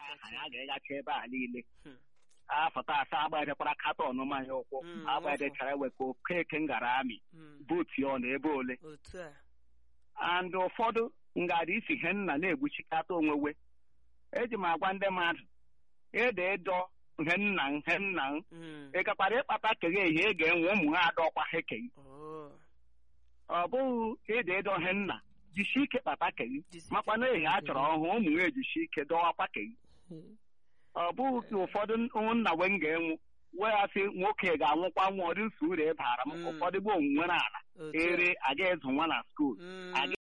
aha ya ga-egacha ebe a niile Hmm. afọta asaa agbajekwara katọn mmanya ụkwụ Mm, agbajechara wekwa okeke ngara amị Mm. buutu ọ na ebe ole otu a and ụfọdụ ngara isi ihe nna na-egbuchikata onwewe eji m agwa ndị mmadụ ede edo ihe nna ihe nna m Mm. ịgakwara ịkpata keghe ihe ị ga-enwe ụmụ ha adọkwa ha ekeghi Oh. ọ bụghị ede edo ihe nna jisi ike kpata keghi Jisi ike makwa na ehi a kpata chọrọ keghi. ọhụ ụmụ ha ejisi ike dọwakwa keghi Mm. ọ bụghị ka ụfọdụ ụmụnna we m ga-enwu wee asị nwoke ga-anwụkwa nwa ọdị nsọ uru ịbara m Mm. ụfọdụ bụ onwunwere ala Otu a. ere aga ịzụ nwa na skuul Mm. aga